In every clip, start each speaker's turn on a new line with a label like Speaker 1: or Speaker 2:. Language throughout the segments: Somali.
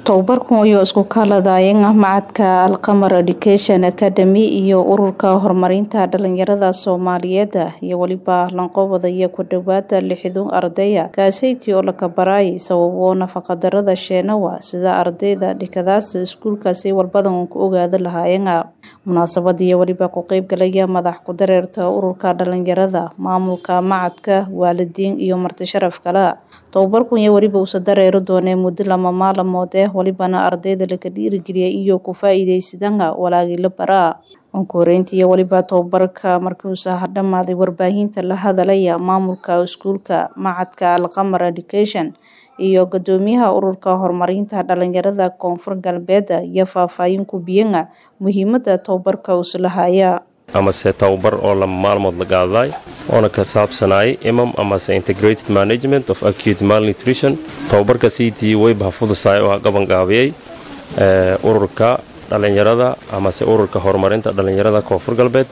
Speaker 1: Tababarkan wuxuu isku kaladayeen macadka Alqamar Education Academy iyo ururka horumarinta dhalinyarada Soomaaliyeed iyo waliba lanqoobadaya ku dhawaada lixdan ardaya kaasaytii oo laga barayay sababo nafaqa darada sheenawa sida ardayda dhikadaas iskuulkaasi walbadan ku ogaada lahaayeen munaasabad iyo waliba ku qayb galaya madax ku dareerta ururka dhalinyarada maamulka macadka waalidiin iyo marti sharaf kale tababarkan iyo waliba uusa dareeri doonee muddo lama maalamood eh walibana ardayda laga dhiirigeliyay iyo ku faa'iidaysadana walaagii la baraa onkoreynta iyo waliba tababarka markiuusa dhamaaday warbaahinta la hadalaya maamulka iskuulka macadka alqamar education iyo gudoomiyaha ururka horumarinta dhalinyarada koonfur galbeed iyo faahfaahin ku biyana muhiimada tababarka uslahaya
Speaker 2: amase tababar oo lama maalmood la qaadaday oona ka saabsanayay imam amase integrated management of acute malnutrition tababarka cd wayba fudusaay oo gabangaabiyey ururka dhalinyarada amase ururka horumarinta dhalinyarada koonfur galbeed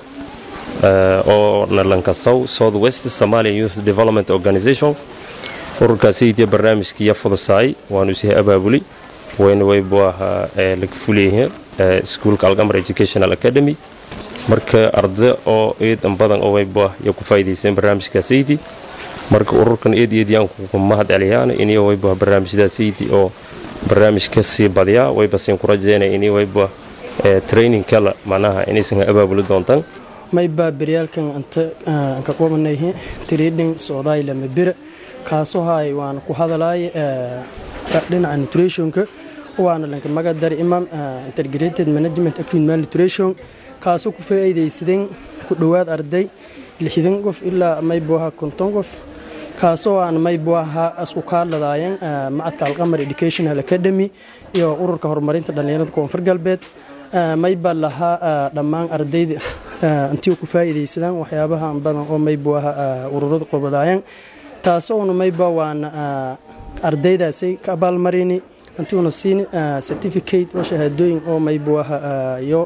Speaker 2: oo nalankasow south west somalia youth development organization ururka cd barnaamijkiiya fudusaay waanu isii abaabuli wayna wayba laga fuleyahay iskuulka alqamar educational academy marka arday oo eedan badan oo wayba ya ku faa'iidaysteen barnaamijka saydi marka ururkan eed eediyaan ku mahad celiyaan inay wayba barnaamijda saydi oo barnaamij ka sii badiyaa wayba siin ku rajeynaya inay wayba training kala macnaha inaysan abaabuli doontaan
Speaker 3: mayba beryaalkan anta ka qobanayhe trading soodaayla mabira kaasoo hay waan ku hadalay dhinaca nutritionka waana lanka magadar imam integrated management acute malnutrition kaasoo ku faa'iidaysadeen ku dhowaad arday lixdan qof ilaa maybu ahaa konton qof kaasoo aan maybu ahaa isku kaaladaayeen macadka alqamar educational academy iyo ururka horumarinta dhalinyarada koonfur galbeed mayba lahaa dhammaan ardayda intii ku faa'iidaysadaan waxyaabaha badan oo maybu ahaa ururada qobadaayeen taasoona mayba waana ardaydaasay ka abaalmarini intiuna siin certificate oo shahaadooyin oo maybu ahaa iyo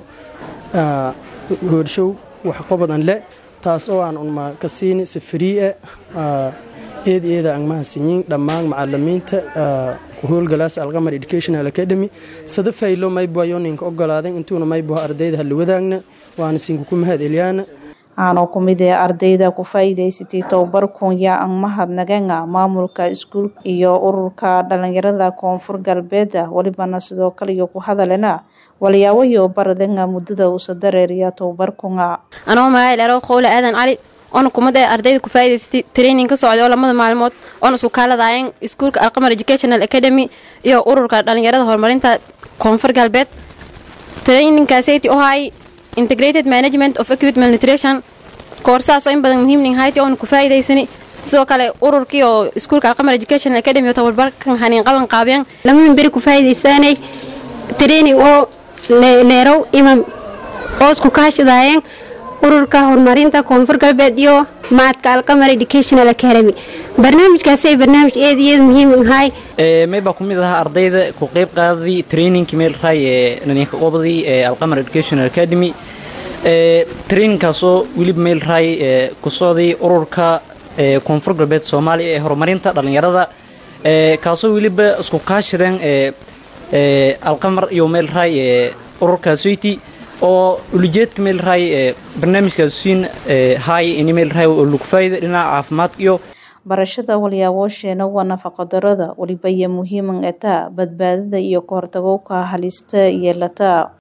Speaker 3: hoorshow wax qobadan le taas oo aan unma ka siini si fariie eed eeda angmaha sinyin dhammaan macalimiinta ku howlgalaas alqamar educational academy sada faylo maybu ayoninka ogolaaden intuuna maybuha ardayda hala wadaagna waana siinka ku mahad eliyaana
Speaker 1: aanoo ku mid ee ardayda ku faa'iidaysatay tababarkun yaa ang mahadnagana maamulka iskuulka iyo ururka dhalinyarada koonfur galbeed walibana sidoo kale iyo ku hadalena walyaawayo baradanga muddada uusa dareeriya tababarkunga
Speaker 4: anoo magaaleero qowle aadan cali oona kumada ardayda ku faa'iidaysatay training ka socday oo lamada maalmood oona isku kaaladaayeen iskuulka alqamar educational academy iyo ururka dhalinyarada horumarinta koonfur galbeed trainingkaasati oo hay integrated management of acute malnutrition koorsahaas oo in badan muhiimning hayti oona ku faa'iidaysani sidoo kale ururkii oo iskuulka alqamar education academy oo tababarkan haniin qaban qaabiyaan
Speaker 5: lamamin beri ku faa'iidaysanay training oo leerow imam oo isku kaashadaayeen ururka horumarinta koonfur galbeed iyo macadka alqamar educational academy barnaamijkaasay barnaamij eed iyo eed muhiim ahay
Speaker 6: maybaa ku mid ahaa ardayda ku qayb qaadadii trainingkii meel raay ee naninka qobadii ee alqamar educational academy trainingkaasoo weliba meel raay ee ku socday ururka koonfur galbeed soomaaliya ee horumarinta dhalinyarada kaasoo weliba isku kaashadeen ee alqamar iyo meel raay ee ururka soyti oo ulijeedka meel raay ee barnaamijkaas siin haay ini meel raay oo lagu faa'iida dhinaca caafimaadka iyo
Speaker 1: barashada walyaawoosheena waa nafaqadarada waliba iyo muhiiman etaa badbaadada iyo ka hortagowka halista yeelata